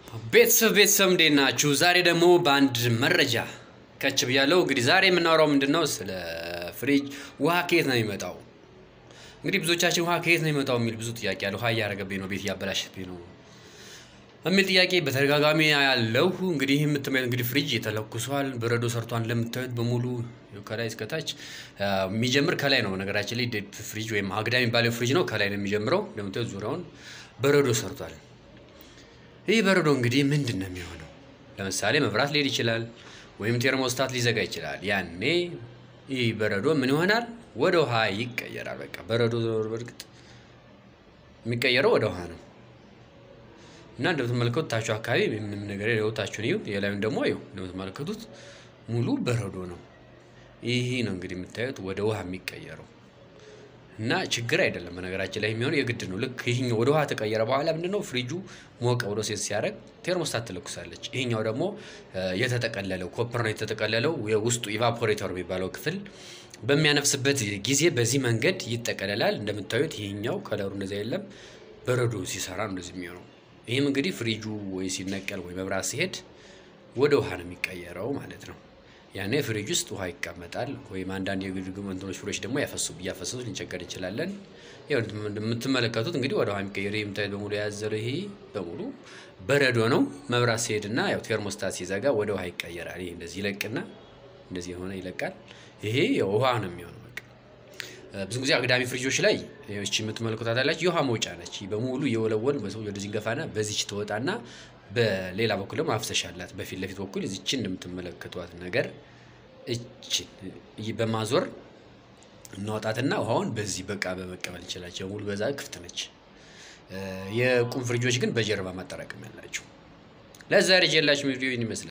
ቤተሰብ ቤተሰብ እንዴት ናችሁ? ዛሬ ደግሞ በአንድ መረጃ ከች ብያለሁ። እንግዲህ ዛሬ የምናወራው ምንድን ነው? ስለ ፍሪጅ ውሃ ከየት ነው የሚመጣው? እንግዲህ ብዙዎቻችን ውሃ ከየት ነው የሚመጣው የሚል ብዙ ጥያቄ አለ። ውሃ እያረገብኝ ነው፣ ቤት እያበላሸብኝ ነው የሚል ጥያቄ በተደጋጋሚ ያለው እንግዲህ የምትመ እንግዲህ ፍሪጅ ተለኩሷል፣ በረዶ ሰርቷን ለምታዩት በሙሉ ከላይ እስከታች የሚጀምር ከላይ ነው። ነገራችን ላይ ዴፕ ፍሪጅ ወይም አግዳ የሚባለው ፍሪጅ ነው። ከላይ ነው የሚጀምረው። እንደምታዩት ዙሪያውን በረዶ ሰርቷል። ይህ በረዶ እንግዲህ ምንድን ነው የሚሆነው? ለምሳሌ መብራት ሊሄድ ይችላል፣ ወይም ቴርሞስታት ሊዘጋ ይችላል። ያኔ ይህ በረዶ ምን ይሆናል? ወደ ውሃ ይቀየራል። በቃ በረዶ በእርግጥ የሚቀየረው ወደ ውሃ ነው እና እንደምትመለከቱት ታችሁ አካባቢ ምንም ነገር የለውታችሁን እዩ። የላዩን ደግሞ ይኸው እንደምትመለከቱት ሙሉ በረዶ ነው። ይህ ነው እንግዲህ የምታዩት ወደ ውሃ የሚቀየረው እና ችግር አይደለም። በነገራችን ላይ የሚሆነው የግድ ነው። ልክ ይህኛው ወደ ውሃ ተቀየረ በኋላ ምንድነው ፍሪጁ ሞቀ ብሎ ሴት ሲያደርግ ቴርሞስታት ትለኩሳለች። ይህኛው ደግሞ የተጠቀለለው ኮፐር ነው የተጠቀለለው የውስጡ ኢቫፖሬተር የሚባለው ክፍል በሚያነፍስበት ጊዜ በዚህ መንገድ ይጠቀለላል። እንደምታዩት ይህኛው ከለሩ እንደዚህ የለም በረዶ ሲሰራ ነው እንደዚህ የሚሆነው። ይህም እንግዲህ ፍሪጁ ወይ ሲነቀል ወይ መብራት ሲሄድ ወደ ውሃ ነው የሚቀየረው ማለት ነው። ያኔ ፍሪጅ ውስጥ ውሃ ይቀመጣል። ወይም አንዳንድ የግድግም እንትኖች ፍሪጅ ደግሞ ያፈሱ እያፈሰሱ ልንቸገር እንችላለን። ያው እንደምትመለከቱት እንግዲህ ወደ ውሃ የሚቀየር የምታዩት በሙሉ የያዘለው ይሄ በሙሉ በረዶ ነው። መብራት ሲሄድና ያው ቴርሞስታት ሲዘጋ ወደ ውሃ ይቀየራል። ይሄ እንደዚህ ይለቅና እንደዚህ የሆነ ይለቃል። ይሄ ውሃ ነው የሚሆነው። ብዙ ጊዜ አግዳሚ ፍሪጆች ላይ እቺ የምትመለከቷት ያላችሁ የውሃ መውጫ ነች። በሙሉ የወለወል በሰው ወደዚህ እንገፋና በዚች ትወጣና በሌላ በኩል ደግሞ ማፍሰሻ አላት። በፊት ለፊት በኩል እዚችን እንደምትመለከቷት ነገር እችን በማዞር እናወጣትና ውሃውን በዚህ በቃ በመቀበል እንችላቸው። ሙሉ በዛ ክፍት ነች። የቁም ፍሪጆች ግን በጀርባ ማጠራቀም ያላቸው። ለዛሬ ጀላችሁ ቪዲዮ ይመስላል።